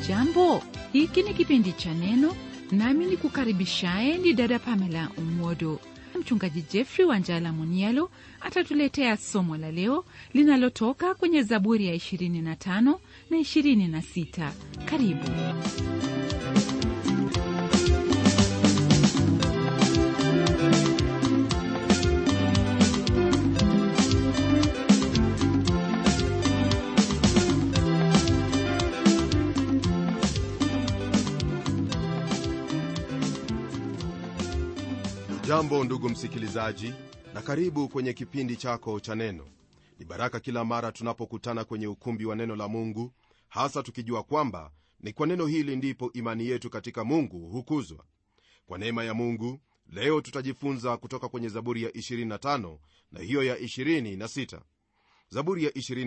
Hujambo, hiki ni kipindi cha Neno, nami ni kukaribishaye ni dada Pamela Umodo. Mchungaji Jeffrey Wanjala Munialo atatuletea somo la leo linalotoka kwenye Zaburi ya 25 na 26. Karibu. jambo ndugu msikilizaji na karibu kwenye kipindi chako cha neno ni baraka kila mara tunapokutana kwenye ukumbi wa neno la mungu hasa tukijua kwamba ni kwa neno hili ndipo imani yetu katika mungu hukuzwa kwa neema ya mungu leo tutajifunza kutoka kwenye zaburi ya 25 na hiyo ya 26 zaburi ya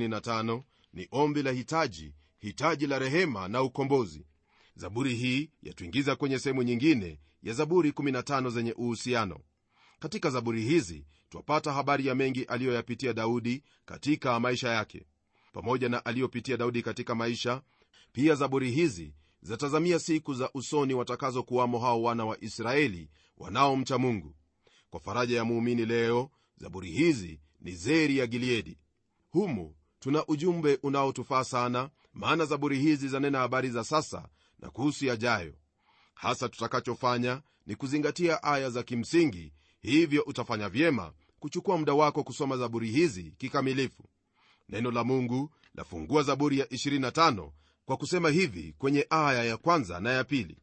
25 ni ombi la hitaji hitaji la rehema na ukombozi zaburi hii yatuingiza kwenye sehemu nyingine ya zaburi 15 zenye uhusiano katika zaburi hizi twapata habari ya mengi aliyoyapitia daudi katika maisha yake pamoja na aliyopitia daudi katika maisha pia zaburi hizi zatazamia siku za usoni watakazokuwamo hao wana wa israeli wanaomcha mungu kwa faraja ya muumini leo zaburi hizi ni zeri ya gileadi humu tuna ujumbe unaotufaa sana maana zaburi hizi zanena habari za sasa na kuhusu yajayo hasa tutakachofanya ni kuzingatia aya za kimsingi hivyo utafanya vyema kuchukua muda wako kusoma zaburi hizi kikamilifu neno la mungu lafungua zaburi ya 25 kwa kusema hivi kwenye aya ya kwanza na ya pili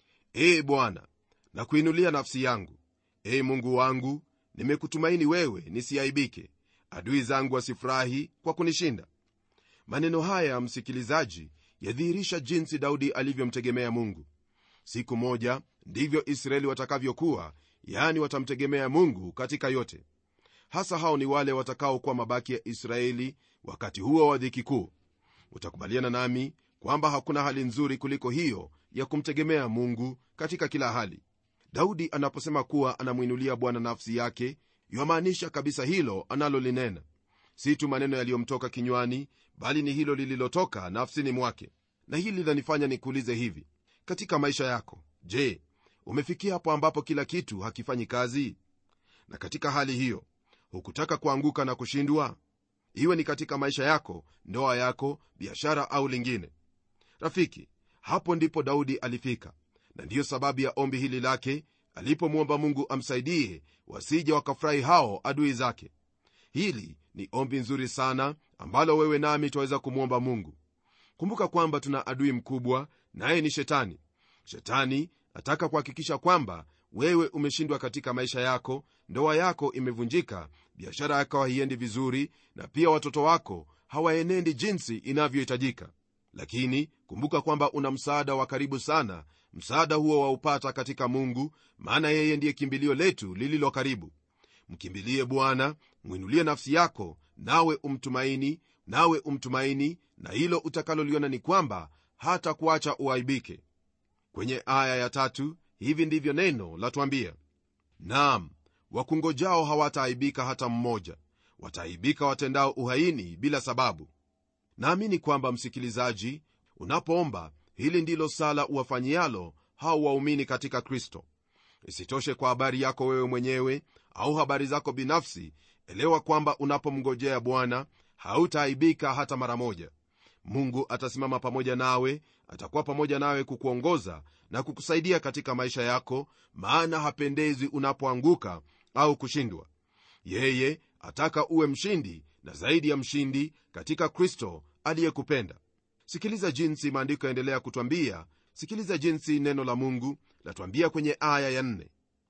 ee bwana na kuinulia nafsi yangu ee mungu wangu nimekutumaini wewe nisiaibike adui zangu wasifurahi kwa kunishinda maneno haya msikilizaji yadhihirisha jinsi daudi alivyomtegemea mungu siku moja ndivyo israeli watakavyokuwa yaani watamtegemea mungu katika yote hasa hao ni wale watakaokuwa mabaki ya israeli wakati huo wa dhiki kuu utakubaliana nami kwamba hakuna hali nzuri kuliko hiyo ya kumtegemea mungu katika kila hali daudi anaposema kuwa anamwinulia bwana nafsi yake yamaanisha kabisa hilo analolinena si tu maneno yaliyomtoka kinywani bali ni hilo lililotoka nafsini mwake na hili linanifanya nikuulize hivi katika maisha yako je umefikia hapo ambapo kila kitu hakifanyi kazi na katika hali hiyo hukutaka kuanguka na kushindwa iwe ni katika maisha yako ndoa yako biashara au lingine rafiki hapo ndipo daudi alifika na ndiyo sababu ya ombi hili lake alipomwomba mungu amsaidie wasije wakafurahi hao adui zake hili ni ombi nzuri sana ambalo wewe nami twaweza kumwomba mungu kumbuka kwamba tuna adui mkubwa naye ni shetani shetani ataka kuhakikisha kwamba wewe umeshindwa katika maisha yako ndoa yako imevunjika biashara yako haiendi vizuri na pia watoto wako hawaenendi jinsi inavyohitajika lakini kumbuka kwamba una msaada wa karibu sana msaada huo waupata katika mungu maana yeye ndiye kimbilio letu lililo karibu mkimbilie bwana mwinulie nafsi yako nawe umtumaini nawe umtumaini na hilo utakaloliona ni kwamba hata kuacha uaibike kwenye aya ya tatu hivi ndivyo neno latwambia naam wakungojao hawataaibika hata mmoja wataaibika watendao uhaini bila sababu naamini kwamba msikilizaji unapoomba hili ndilo sala uwafanyialo hao waumini katika kristo isitoshe kwa habari yako wewe mwenyewe au habari zako binafsi elewa kwamba unapomngojea bwana hautaaibika hata mara moja mungu atasimama pamoja nawe atakuwa pamoja nawe kukuongoza na kukusaidia katika maisha yako maana hapendezi unapoanguka au kushindwa yeye ataka uwe mshindi na zaidi ya mshindi katika kristo aliyekupenda sikiliza jinsi maandiko yaendelea kutwambia sikiliza jinsi neno la mungu latwambia kwenye aya ya nne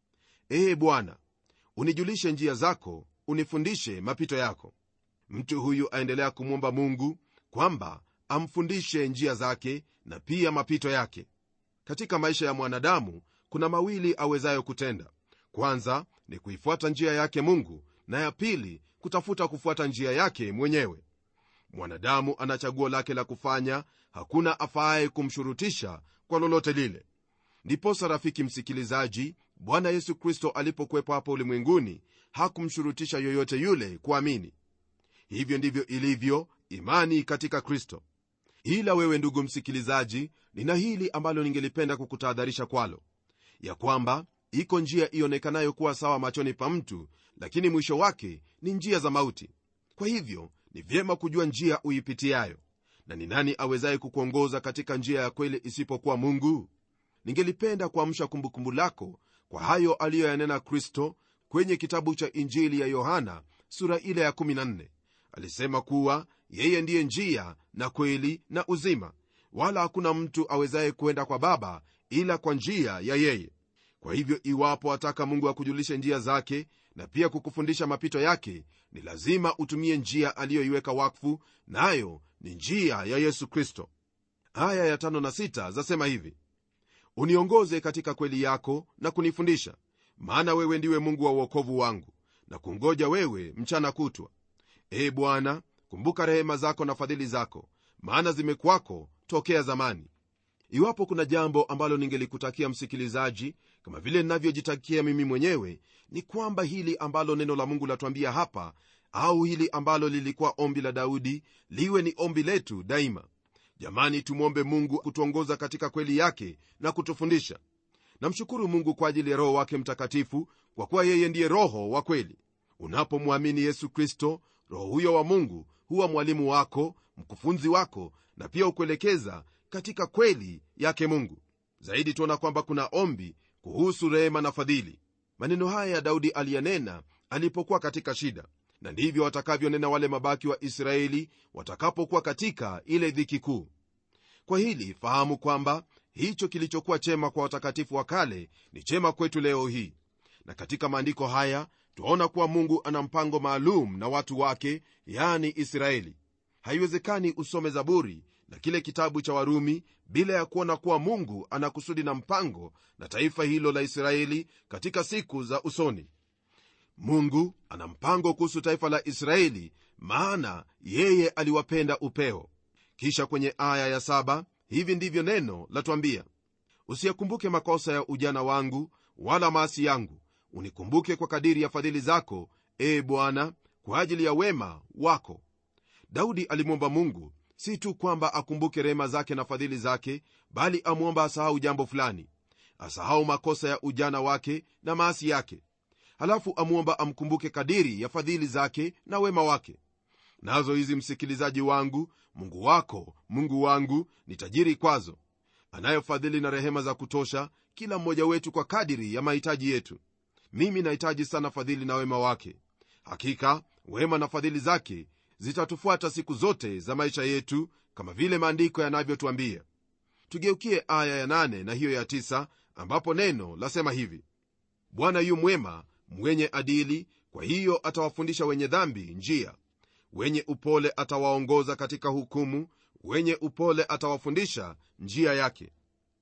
ee bwana unijulishe njia zako unifundishe mapito yako mtu huyu aendelea kumwomba mungu kwamba amfundishe njia zake na pia mapito yake katika maisha ya mwanadamu kuna mawili awezayo kutenda kwanza ni kuifuata njia yake mungu na ya pili kutafuta kufuata njia yake mwenyewe mwanadamu ana chaguo lake la kufanya hakuna afaaye kumshurutisha kwa lolote lile ndiposa rafiki msikilizaji bwana yesu kristo alipokuwepo hapa ulimwenguni hakumshurutisha yoyote yule kuamini hivyo ndivyo ilivyo imani katika kristo ila wewe ndugu msikilizaji nina hili ambalo ningelipenda kukutahadharisha kwalo ya kwamba iko njia ionekanayo kuwa sawa machoni pa mtu lakini mwisho wake ni njia za mauti kwa hivyo ni vyema kujua njia uipitiayo na ni nani awezaye kukuongoza katika njia ya kweli isipokuwa mungu ningelipenda kuamsha kumbukumbu lako kwa hayo aliyoyanena kristo kwenye kitabu cha injili ya yohana sura ile ya 14 alisema kuwa yeye ndiye njia na kweli na uzima wala hakuna mtu awezaye kwenda kwa baba ila kwa njia ya yeye kwa hivyo iwapo ataka mungu akujulishe njia zake na pia kukufundisha mapito yake ni lazima utumie njia aliyoiweka wakfu nayo ni njia ya yesu kristo aya ya tano na sita zasema hivi uniongoze katika kweli yako na kunifundisha maana wewe ndiwe mungu wa uokovu wangu na kungoja wewe mchana kutwa ee bwana kumbuka rehema zako na fadhili zako maana zimekwako tokea zamani iwapo kuna jambo ambalo ningelikutakia msikilizaji kama vile ninavyojitakia mimi mwenyewe ni kwamba hili ambalo neno la mungu latuambia hapa au hili ambalo lilikuwa ombi la daudi liwe ni ombi letu daima jamani tumwombe mungu kutuongoza katika kweli yake na kutufundisha namshukuru mungu kwa ajili ya roho wake mtakatifu kwa kuwa yeye ndiye roho wa kweli unapomwamini yesu kristo roho huyo wa mungu huwa mwalimu wako mkufunzi wako na pia ukuelekeza katika kweli yake mungu zaidi tuona kwamba kuna ombi kuhusu rehema na fadhili maneno haya ya daudi aliyanena alipokuwa katika shida na ndivyo watakavyonena wale mabaki wa israeli watakapokuwa katika ile dhiki kuu kwa hili fahamu kwamba hicho kilichokuwa chema kwa watakatifu wa kale ni chema kwetu leo hii na katika maandiko haya twaona kuwa mungu ana mpango maalum na watu wake yani israeli haiwezekani usome zaburi na kile kitabu cha warumi bila ya kuona kuwa mungu ana kusudi na mpango na taifa hilo la israeli katika siku za usoni mungu ana mpango kuhusu taifa la israeli maana yeye aliwapenda upeo kisha kwenye aya ya saba hivi ndivyo neno latwambia usiyakumbuke makosa ya ujana wangu wala maasi yangu unikumbuke kwa kadiri ya fadhili zako ee bwana kwa ajili ya wema wako daudi alimwomba mungu si tu kwamba akumbuke rehema zake na fadhili zake bali amwomba asahau jambo fulani asahau makosa ya ujana wake na maasi yake halafu amwomba amkumbuke kadiri ya fadhili zake na wema wake nazo hizi msikilizaji wangu mungu wako mungu wangu ni tajiri kwazo anayo fadhili na rehema za kutosha kila mmoja wetu kwa kadiri ya mahitaji yetu mimi nahitaji sana fadhili na wema wake hakika wema na fadhili zake zitatufuata siku zote za maisha yetu kama vile maandiko yanavyotwambia tugeukie aya ya nane na hiyo ya tisa ambapo neno lasema hivi bwana yu mwema mwenye adili kwa hiyo atawafundisha wenye dhambi njia wenye upole atawaongoza katika hukumu wenye upole atawafundisha njia yake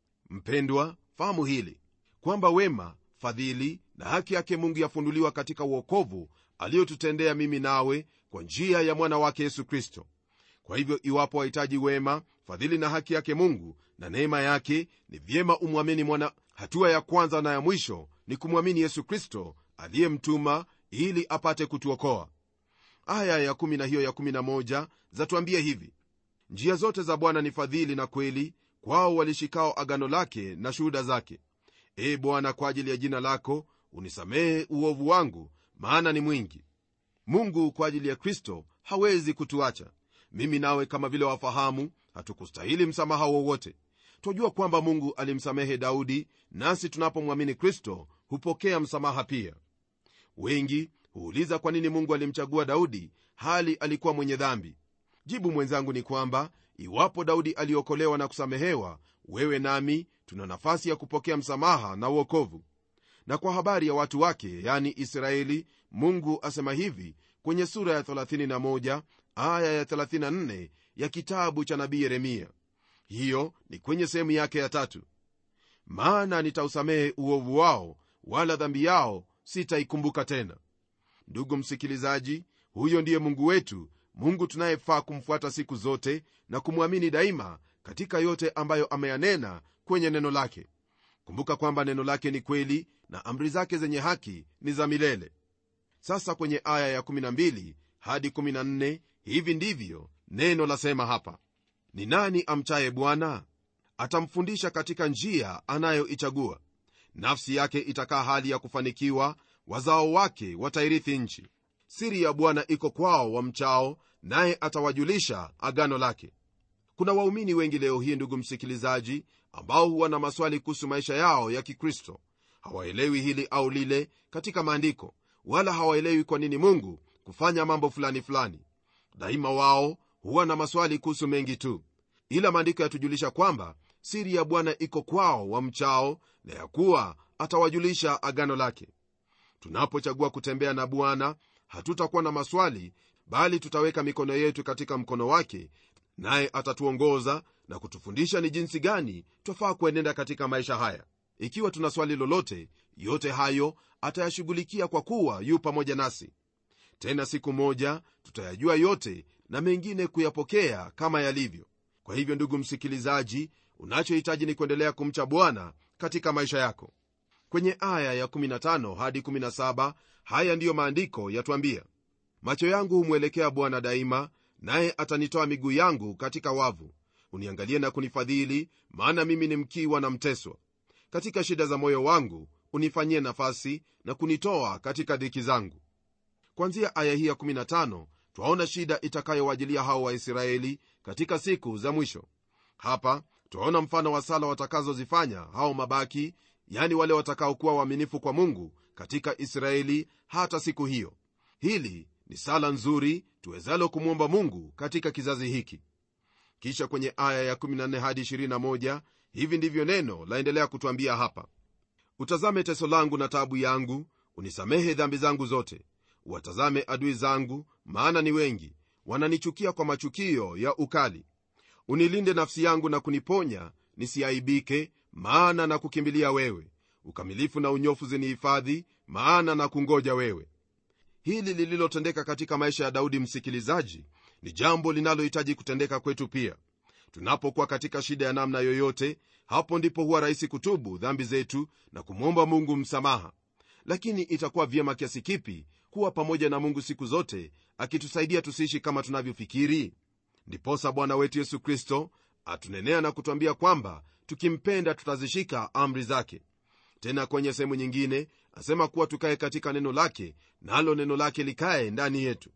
mpendwa fahamu hili kwamba wema fadhili na haki yake mungu yafunuliwa katika uokovu aliyotutendea mimi nawe kwa njia ya mwana wake yesu kristo kwa hivyo iwapo wahitaji wema fadhili na haki yake mungu na neema yake ni vyema umwamini mwana hatua ya kwanza na ya mwisho ni kumwamini yesu kristo aliyemtuma ili apate kutuokoa aya ya 1 na hiyo ya 11 zatuambia hivi njia zote za bwana ni fadhili na kweli kwao walishikao agano lake na shuhuda zake ee bwana kwa ajili ya jina lako unisamehe uovu wangu maana ni mwingi mungu kwa ajili ya kristo hawezi kutuacha mimi nawe kama vile wafahamu hatukustahili msamaha wowote twajua kwamba mungu alimsamehe daudi nasi tunapomwamini kristo hupokea msamaha pia wengi huuliza kwa nini mungu alimchagua daudi hali alikuwa mwenye dhambi jibu mwenzangu ni kwamba iwapo daudi aliokolewa na kusamehewa wewe nami tuna nafasi ya kupokea msamaha na uokovu na kwa habari ya watu wake yani israeli mungu asema hivi kwenye sura ya 31 aya ya 34 ya kitabu cha nabii yeremia hiyo ni kwenye sehemu yake ya tatu maana nitausamehe uovu wao wala dhambi yao sitaikumbuka tena ndugu msikilizaji huyo ndiye mungu wetu mungu tunayefaa kumfuata siku zote na kumwamini daima katika yote ambayo ameyanena kwenye neno lake kumbuka kwamba neno lake ni kweli na amri zake zenye haki ni za milele sasa kwenye aya ya 12 hadi 14 hivi ndivyo neno lasema hapa ni nani amchaye bwana atamfundisha katika njia anayoichagua nafsi yake itakaa hali ya kufanikiwa wazao wake watairithi nchi siri ya bwana iko kwao wamchao naye atawajulisha agano lake kuna waumini wengi leo hii ndugu msikilizaji ambao huwa na maswali kuhusu maisha yao ya kikristo hawaelewi hili au lile katika maandiko wala hawaelewi kwa nini mungu kufanya mambo fulani fulani daima wao huwa na maswali kuhusu mengi tu ila maandiko yatujulisha kwamba siri ya bwana iko kwao wamchao na ya kuwa atawajulisha agano lake tunapochagua kutembea na bwana hatutakuwa na maswali bali tutaweka mikono yetu katika mkono wake naye atatuongoza na kutufundisha ni jinsi gani twafaa kuenenda katika maisha haya ikiwa tuna swali lolote yote hayo atayashughulikia kwa kuwa yu pamoja nasi tena siku moja tutayajua yote na mengine kuyapokea kama yalivyo kwa hivyo ndugu msikilizaji unachohitaji ni kuendelea kumcha bwana katika maisha yako kwenye aya ya 15 hadi 17 haya ndiyo maandiko yatwambia macho yangu humwelekea bwana daima naye atanitoa miguu yangu katika wavu uniangalie na kunifadhili maana mimi ni mkiwa na mteswa katika shida za moyo wangu unifanyie nafasi na kunitoa katika dhiki zangu kwanzia aya hii ya 15 twaona shida itakayowajilia hao waisraeli katika siku za mwisho hapa twaona mfano wa sala watakazozifanya hao mabaki yani wale watakaokuwa waaminifu kwa mungu katika israeli hata siku hiyo hili ni sala nzuri tuwezalo kumwomba mungu katika kizazi hiki kisha kwenye aya ya 14 hadi 21 hivi ndivyo neno laendelea kutwambia hapa utazame teso langu na tabu yangu unisamehe dhambi zangu zote watazame adui zangu maana ni wengi wananichukia kwa machukio ya ukali unilinde nafsi yangu na kuniponya nisiaibike maana na kukimbilia wewe ukamilifu na unyofu zinihifadhi maana na kungoja wewe hili lililotendeka katika maisha ya daudi msikilizaji ni jambo linalohitaji kutendeka kwetu pia tunapokuwa katika shida ya namna yoyote hapo ndipo huwa rahisi kutubu dhambi zetu na kumwomba mungu msamaha lakini itakuwa vyema kiasi kipi kuwa pamoja na mungu siku zote akitusaidia tusiishi kama tunavyofikiri ndiposa bwana wetu yesu kristo atunenea na kutwambia kwamba tukimpenda tutazishika amri zake tena kwenye sehemu nyingine asema kuwa tukaye katika neno lake nalo na neno lake likaye ndani yetu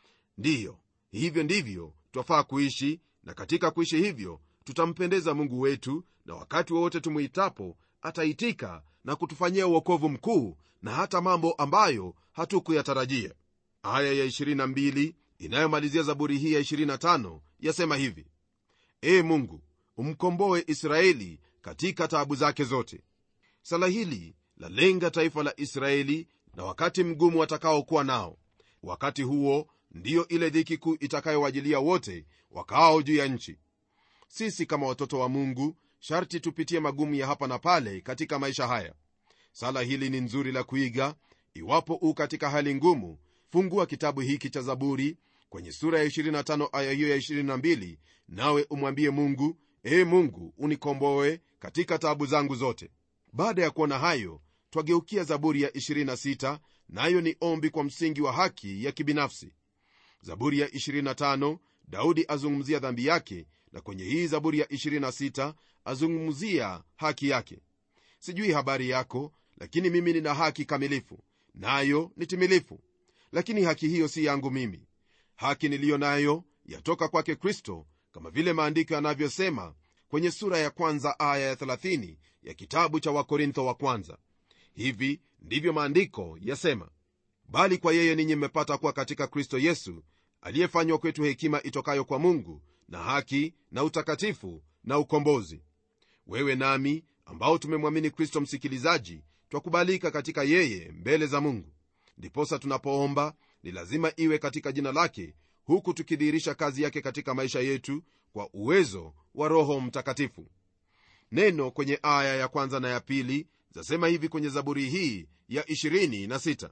ndiyo hivyo ndivyo twafaa kuishi na katika kuishi hivyo tutampendeza mungu wetu na wakati wowote tumwitapo ataitika na kutufanyia uokovu mkuu na hata mambo ambayo hatukuyatarajia aya ya 22 inayomalizia zaburi hii ya 25 yasema hivi ee mungu umkomboe israeli katika taabu zake zote sala hili lalenga taifa la israeli na wakati mgumu watakaokuwa nao wakati huo ndiyo ile dhiki kuu itakayowajilia wote wakaao juu ya nchi sisi kama watoto wa mungu sharti tupitie magumu ya hapa na pale katika maisha haya sala hili ni nzuri la kuiga iwapo u katika hali ngumu fungua kitabu hiki cha zaburi kwenye sura ya 25 aya hiyo ya 22 nawe umwambie mungu ee mungu unikomboe katika taabu zangu zote baada ya kuona hayo twageukia zaburi ya 26 nayo ni ombi kwa msingi wa haki ya kibinafsi zaburi ya 25 daudi azungumzia dhambi yake na kwenye hii zaburi ya 26 azungumzia haki yake sijui habari yako lakini mimi nina haki kamilifu nayo ni timilifu lakini haki hiyo si yangu mimi haki niliyo nayo yatoka kwake kristo kama vile maandiko yanavyosema kwenye sura ya kwanza aya ya 30 ya kitabu cha wakorintho wa kwanza hivi ndivyo maandiko yasema bali kwa yeye ninyi mmepata kuwa katika kristo yesu aliyefanywa kwetu hekima itokayo kwa mungu na haki na utakatifu na ukombozi wewe nami ambao tumemwamini kristo msikilizaji twakubalika katika yeye mbele za mungu ndiposa tunapoomba ni lazima iwe katika jina lake huku tukidhihirisha kazi yake katika maisha yetu kwa uwezo wa roho mtakatifu neno kwenye aya ya kwanza na ya pili zasema hivi kwenye zaburi hii ya 26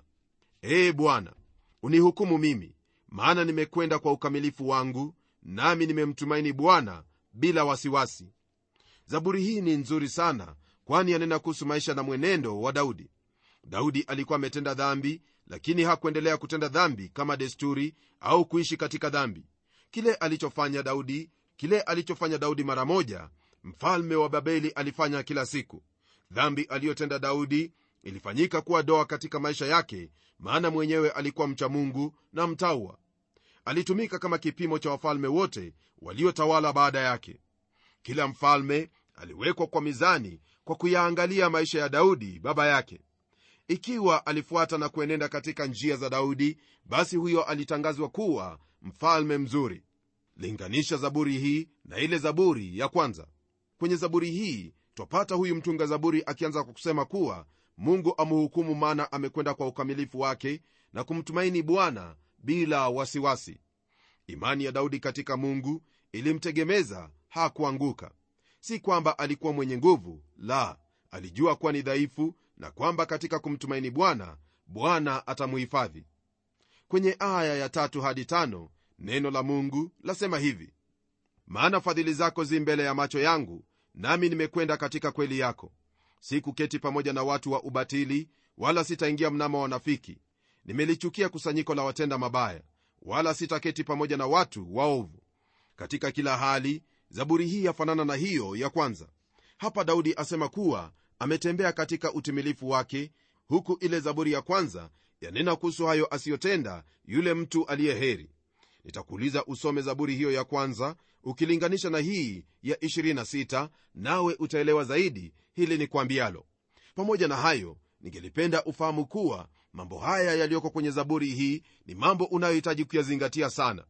ee bwana unihukumu mimi maana nimekwenda kwa ukamilifu wangu nami nimemtumaini bwana bila wasiwasi zaburi hii ni nzuri sana kwani yanena kuhusu maisha na mwenendo wa daudi daudi alikuwa ametenda dhambi lakini hakuendelea kutenda dhambi kama desturi au kuishi katika dhambi kile alichofanya daudi kile alichofanya daudi mara moja mfalme wa babeli alifanya kila siku dhambi aliyotenda daudi ilifanyika kuwa doa katika maisha yake maana mwenyewe alikuwa mcha mungu na mtaua alitumika kama kipimo cha wafalme wote waliotawala baada yake kila mfalme aliwekwa kwa mizani kwa kuyaangalia maisha ya daudi baba yake ikiwa alifuata na kuenenda katika njia za daudi basi huyo alitangazwa kuwa mfalme mzuri linganisha zaburi hii na ile zaburi ya kwanza kwenye zaburi hii twapata huyu mtunga zaburi akianza kwa kusema kuwa mungu amhukumu maana amekwenda kwa ukamilifu wake na kumtumaini bwana bila wasiwasi imani ya daudi katika mungu ilimtegemeza hakuanguka si kwamba alikuwa mwenye nguvu la alijua kuwa ni dhaifu na kwamba katika kumtumaini bwana bwana atamuhifadhi kwenye aya ya tatu hadi tano neno la mungu lasema hivi maana fadhili zako zi mbele ya macho yangu nami nimekwenda katika kweli yako sikuketi pamoja na watu wa ubatili wala sitaingia mnamo wa wanafiki nimelichukia kusanyiko la watenda mabaya wala sitaketi pamoja na watu waovu katika kila hali zaburi hii yafanana na hiyo ya kwanza hapa daudi asema kuwa ametembea katika utimilifu wake huku ile zaburi ya kwanza yanena kuhusu hayo asiyotenda yule mtu aliye heri nitakuuliza usome zaburi hiyo ya kwanza ukilinganisha na hii ya 26 nawe utaelewa zaidi hili ni kwambialo pamoja na hayo ningelipenda ufahamu kuwa mambo haya yaliyoko kwenye zaburi hii ni mambo unayohitaji kuyazingatia sana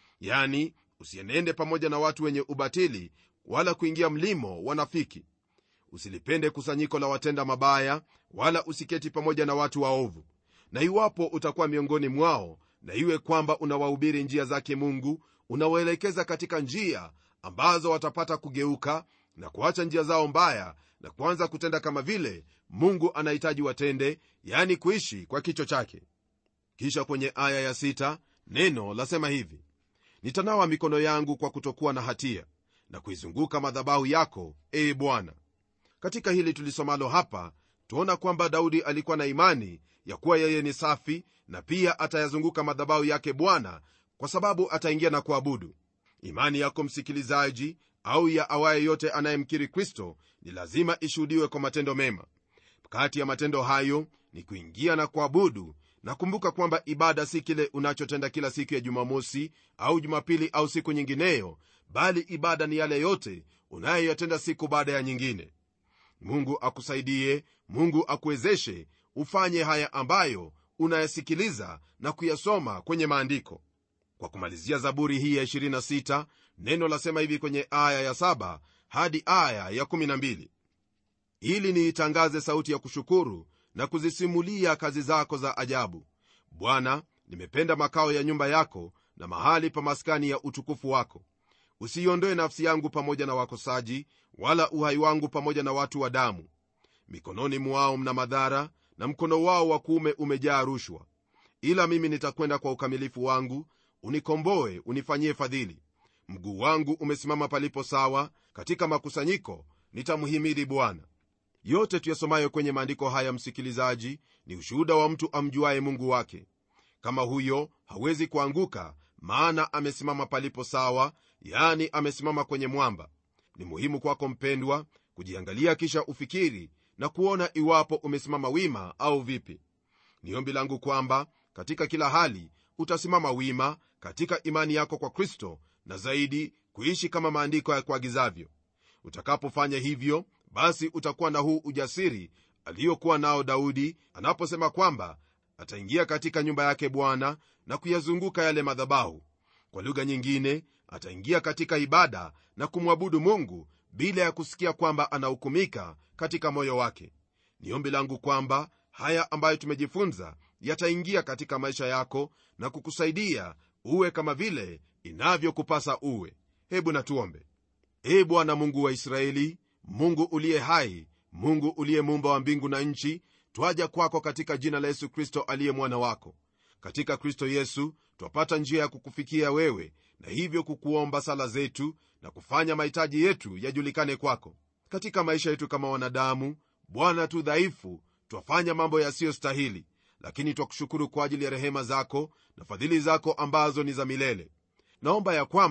yani usienende pamoja na watu wenye ubatili wala kuingia mlimo wanafiki usilipende kusanyiko la watenda mabaya wala usiketi pamoja na watu waovu na iwapo utakuwa miongoni mwao na iwe kwamba unawahubiri njia zake mungu unawaelekeza katika njia ambazo watapata kugeuka na kuacha njia zao mbaya na kuanza kutenda kama vile mungu anahitaji watende yani kuishi kwa kicho chake kisha kwenye aya ya sita, neno lasema hivi nitanawa mikono yangu kwa kutokuwa na hatia na kuizunguka madhabahu yako ee bwana katika hili tulisomalo hapa tuona kwamba daudi alikuwa na imani ya kuwa yeye ni safi na pia atayazunguka madhabahu yake bwana kwa sababu ataingia na kuabudu imani yako msikilizaji au ya awaye yote anayemkiri kristo ni lazima ishuhudiwe kwa matendo mema kati ya matendo hayo ni kuingia na kuabudu na kumbuka kwamba ibada si kile unachotenda kila siku ya jumamosi au jumapili au siku nyingineyo bali ibada ni yale yote unayoyatenda siku baada ya nyingine mungu akusaidie mungu akuwezeshe ufanye haya ambayo unayasikiliza na kuyasoma kwenye maandiko kwa kumalizia zaburi hii ya 26 neno lasema hivi kwenye aya ya 7 hadi aya ya 12 ili niitangaze sauti ya kushukuru na kuzisimulia kazi zako za ajabu bwana nimependa makao ya nyumba yako na mahali pa maskani ya utukufu wako usiiondoe nafsi yangu pamoja na wakosaji wala uhai wangu pamoja na watu wa damu mikononi mwao mna madhara na mkono wao wa kuume umejaa rushwa ila mimi nitakwenda kwa ukamilifu wangu unikomboe unifanyie fadhili mguu wangu umesimama palipo sawa katika makusanyiko nitamhimidi bwana yote tuyasomayo kwenye maandiko haya msikilizaji ni ushuhuda wa mtu amjuaye mungu wake kama huyo hawezi kuanguka maana amesimama palipo sawa yani amesimama kwenye mwamba ni muhimu kwako mpendwa kujiangalia kisha ufikiri na kuona iwapo umesimama wima au vipi ni ombi langu kwamba katika kila hali utasimama wima katika imani yako kwa kristo na zaidi kuishi kama maandiko ya kuagizavyo utakapofanya hivyo basi utakuwa na huu ujasiri aliyokuwa nao daudi anaposema kwamba ataingia katika nyumba yake bwana na kuyazunguka yale madhabahu kwa lugha nyingine ataingia katika ibada na kumwabudu mungu bila ya kusikia kwamba anahukumika katika moyo wake ni ombi langu kwamba haya ambayo tumejifunza yataingia katika maisha yako na kukusaidia uwe kama vile inavyokupasa uwe hebu natuombe ee bwana mungu wa israeli mungu uliye hai mungu uliye muumba wa mbingu na nchi twaja kwako katika jina la yesu kristo aliye mwana wako katika kristo yesu twapata njia ya kukufikia wewe na hivyo kukuomba sala zetu na kufanya mahitaji yetu yajulikane kwako katika maisha yetu kama wanadamu bwana tu dhaifu twafanya mambo yasiyostahili lakini twakushukuru kwa ajili ya rehema zako na fadhili zako ambazo ni za milele naomba ya kwamba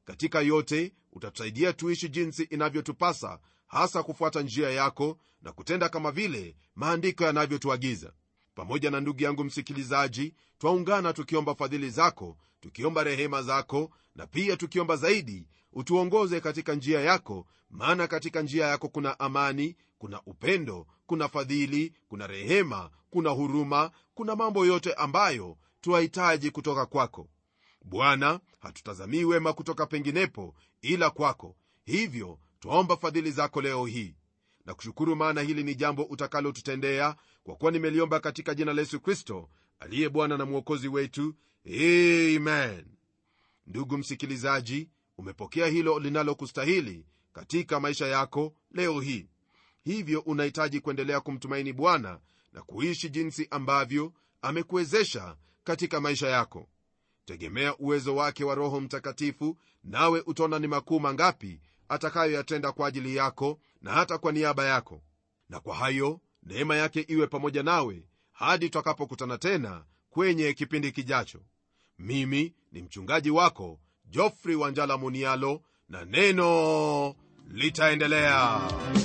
katika yote utatusaidia tuishi jinsi inavyotupasa hasa kufuata njia yako na kutenda kama vile maandiko yanavyotuagiza pamoja na ndugu yangu msikilizaji twaungana tukiomba fadhili zako tukiomba rehema zako na pia tukiomba zaidi utuongoze katika njia yako maana katika njia yako kuna amani kuna upendo kuna fadhili kuna rehema kuna huruma kuna mambo yote ambayo twahitaji kutoka kwako bwana hatutazamii wema kutoka penginepo ila kwako hivyo twaomba fadhili zako leo hii na kushukuru maana hili ni jambo utakalotutendea kwa kuwa nimeliomba katika jina la yesu kristo aliye bwana na mwokozi wetu amen ndugu msikilizaji umepokea hilo linalokustahili katika maisha yako leo hii hivyo unahitaji kuendelea kumtumaini bwana na kuishi jinsi ambavyo amekuwezesha katika maisha yako tegemea uwezo wake wa roho mtakatifu nawe utaona ni makuu mangapi atakayoyatenda kwa ajili yako na hata kwa niaba yako na kwa hayo neema yake iwe pamoja nawe hadi tutakapokutana tena kwenye kipindi kijacho mimi ni mchungaji wako jofri wanjala munialo na neno litaendelea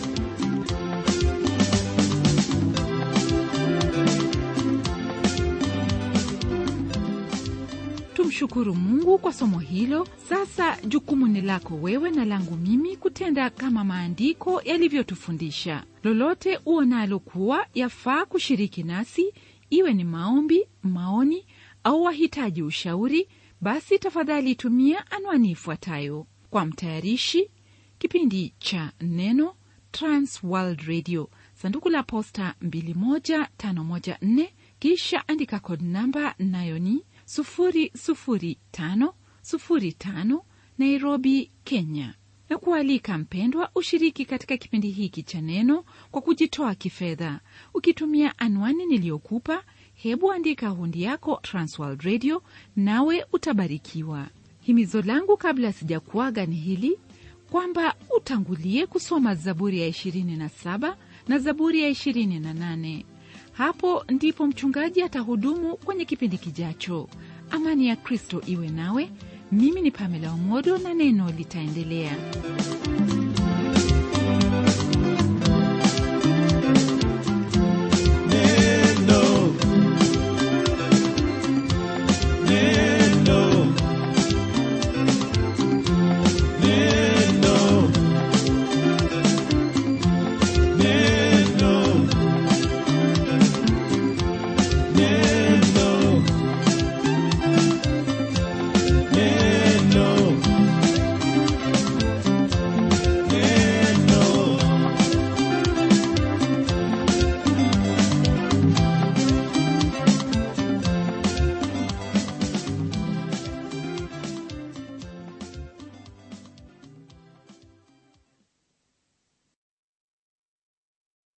tumshukuru mungu kwa somo hilo sasa jukumu ni lako wewe na langu mimi kutenda kama maandiko yalivyotufundisha lolote uonalo kuwa yafaa kushiriki nasi iwe ni maombi maoni au wahitaji ushauri basi tafadhali tumia anwani ifuatayo kwa mtayarishi kipindi cha neno transworld radio sanduku la posta 21514 kisha andika kod namba nayo ni 00505 nairobi kenya na kualika mpendwa ushiriki katika kipindi hiki cha neno kwa kujitoa kifedha ukitumia anwani niliyokupa hebu andika hundi yako transworld radio nawe utabarikiwa himizo langu kabla sijakuaga ni hili kwamba utangulie kusoma zaburi ya 27 na zaburi ya 28 hapo ndipo mchungaji atahudumu kwenye kipindi kijacho amani ya kristo iwe nawe mimi ni pamela omodo na neno litaendelea